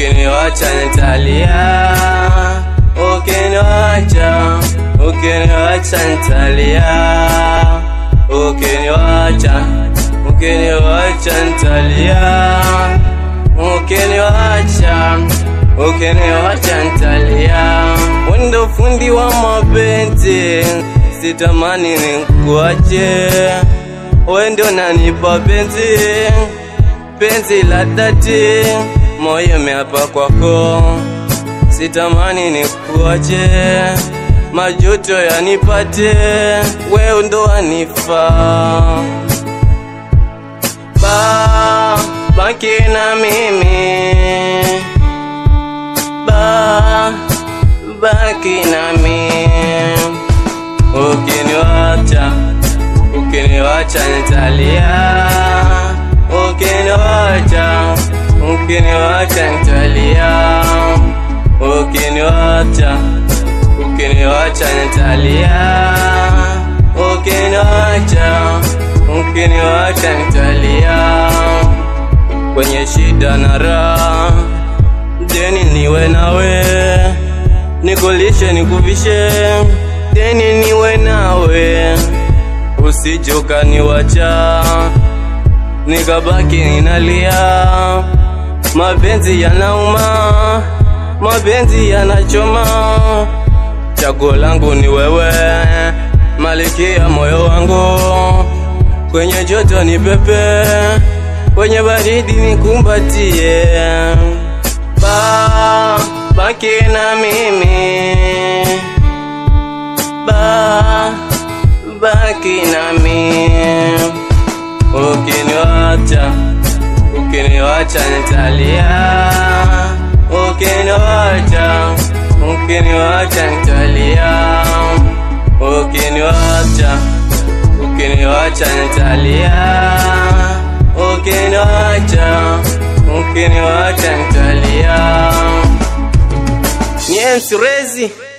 ukiniwacha nitalia, ukiniwacha, ukiniwacha nitalia, ukiniwacha, ukiniwacha nitalia, ukiniwacha, ukiniwacha nitalia. Wendo fundi wa mapenzi, sitamani nikuache, wendo nanipa penzi penzi la dhati, moyo meapa kwako, sitamani nikuache, majuto yanipate, wewe ndo wanifaa. Ba, baki na mimi, ba, baki na mimi, ukiniwacha, ukiniwacha nitalia ukiniwacha, ukiniwacha nitalia, ukiniwacha, ukiniwacha nitalia, ukiniwacha, ukiniwacha nitalia, kwenye shida na raha, deni niwe nawe, nikulishe nikuvishe, deni niwe nawe, usije ukaniwacha nikabaki ninalia, mapenzi yanauma, mapenzi yanachoma, chaguo langu ni wewe, malikia moyo wangu, kwenye joto ni pepe, kwenye baridi nikumbatie, ba baki na mimi, ba baki na mimi ukiniwacha, ukiniwacha nitalia, ukiniwacha, ukiniwacha nitalia, ukiniwacha, ukiniwacha nitalia, ukiniwacha, ukiniwacha nitalia. Ni MC Rezi.